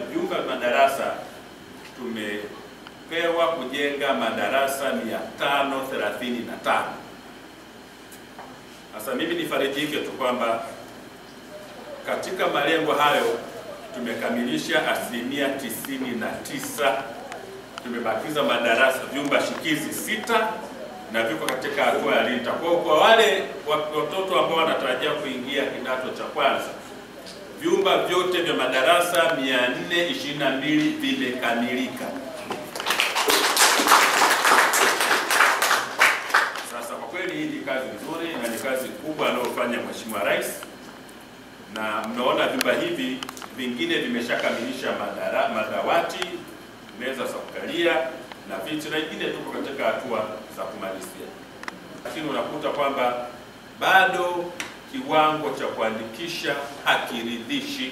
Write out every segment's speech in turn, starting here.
vyumba vya madarasa tumepewa kujenga madarasa 535. Sasa mimi nifarijike tu kwamba katika malengo hayo tumekamilisha asilimia tisini na tisa. Tumebakiza madarasa vyumba shikizi sita na viko katika hatua ya LINTA. Kwa hiyo kwa wale watoto ambao wanatarajia kuingia kidato cha kwanza, vyumba vyote vya madarasa 422 vimekamilika. Sasa kwa kweli hii ni kazi nzuri na ni kazi kubwa anayofanya Mheshimiwa Rais, na mnaona vyumba hivi vingine vimeshakamilisha madara, madawati, meza za kukalia na viti, na ingine tuko katika hatua za kumalizia, lakini unakuta kwamba bado kiwango cha kuandikisha hakiridhishi.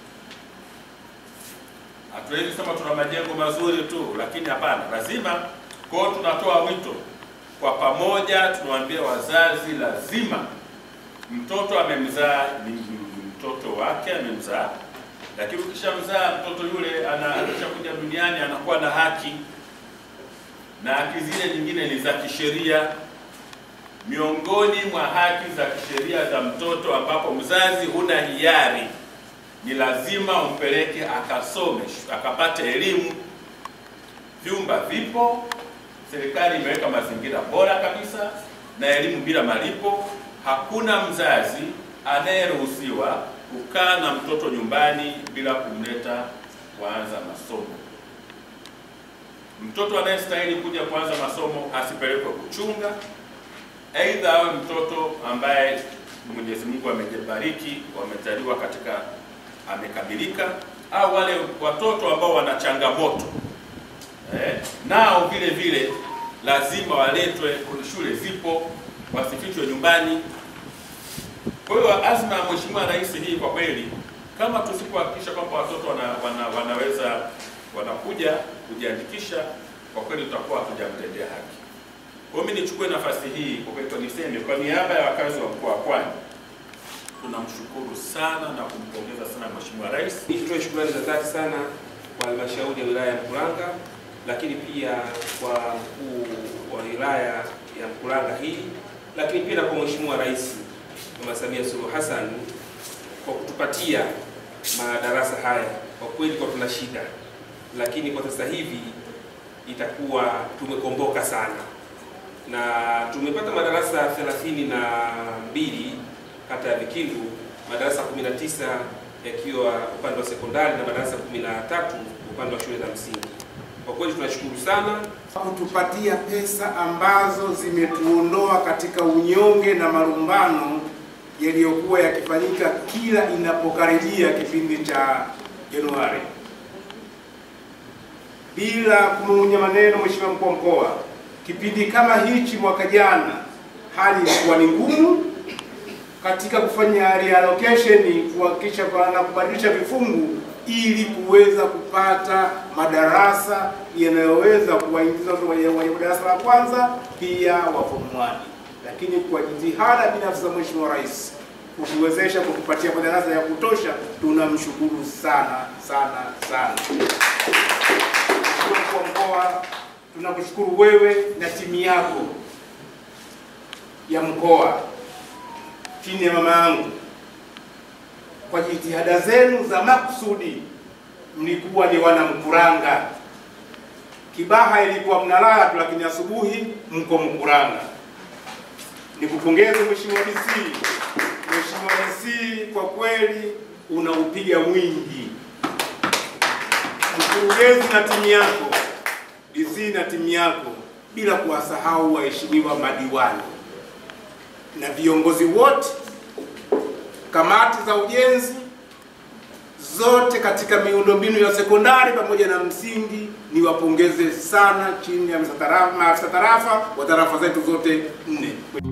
Hatuwezi sema tuna majengo mazuri tu, lakini hapana, lazima. Kwa hiyo tunatoa wito kwa pamoja, tunawaambia wazazi, lazima mtoto amemzaa ni mtoto wake amemzaa, lakini ukishamzaa mtoto yule anakishakuja duniani anakuwa na haki, na haki zile nyingine ni za kisheria. Miongoni mwa haki za kisheria za mtoto, ambapo mzazi huna hiari, ni lazima umpeleke akasome, akapate elimu. Vyumba vipo, serikali imeweka mazingira bora kabisa na elimu bila malipo. Hakuna mzazi anayeruhusiwa kukaa na mtoto nyumbani bila kumleta kuanza masomo. Mtoto anayestahili kuja kuanza masomo asipelekwe kuchunga, aidha awe mtoto ambaye Mwenyezi Mungu amejibariki, wamezaliwa katika amekamilika, au wale watoto ambao wana changamoto eh, nao vile vile lazima waletwe. Shule zipo, wasifichwe nyumbani. Kwa hiyo azma ya Mheshimiwa Rais hii kwa kweli, kama tusipohakikisha kwamba watoto wana, wana, wanaweza wanakuja kujiandikisha, kwa kweli tutakuwa hatujamtendea haki. Kwa hiyo mimi nichukue nafasi hii kwa kweli niseme kwa niaba ya wakazi wa mkoa wa Pwani tunamshukuru sana na kumpongeza sana Mheshimiwa Rais. Nitoe shukrani za dhati sana kwa halmashauri ya wilaya ya Mkuranga, lakini pia kwa mkuu wa wilaya ya Mkuranga hii, lakini pia na kwa Mheshimiwa Rais Mama Samia Suluhu Hassan kwa kutupatia madarasa haya. Kwa kweli kwa tuna shida, lakini kwa sasa hivi itakuwa tumekomboka sana na tumepata madarasa thelathini na mbili kata ya Vikindu, madarasa 19 yakiwa upande wa sekondari na madarasa 13 upande wa shule za msingi. Kwa kweli tunashukuru sana kutupatia pesa ambazo zimetuondoa katika unyonge na marumbano yaliyokuwa yakifanyika kila inapokaribia kipindi cha Januari. Bila kumung'unya maneno, Mheshimiwa mkuu wa mkoa, kipindi kama hichi mwaka jana hali ilikuwa ni ngumu katika kufanya reallocation, kuhakikisha na kubadilisha vifungu ili kuweza kupata madarasa yanayoweza kuwaingiza wenye darasa la kwanza pia wa form 1. Lakini kwa jitihada binafsi za Mheshimiwa Rais kutuwezesha kutupatia madarasa ya kutosha, tunamshukuru sana sana sana. Mkuu wa mkoa, tunakushukuru wewe na timu yako ya mkoa chini ya mama yangu kwa jitihada zenu za makusudi. Mlikuwa ni wana Mkuranga, Kibaha ilikuwa mnalala tu, lakini asubuhi mko Mkuranga. Nikupongeze Mheshimiwa DC. Mheshimiwa DC, kwa kweli unaupiga mwingi. Mkurugenzi na timu yako, DC na timu yako, bila kuwasahau waheshimiwa madiwani na viongozi wote, kamati za ujenzi zote katika miundombinu ya sekondari pamoja na msingi, niwapongeze sana chini ya maafisa tarafa wa tarafa zetu zote nne.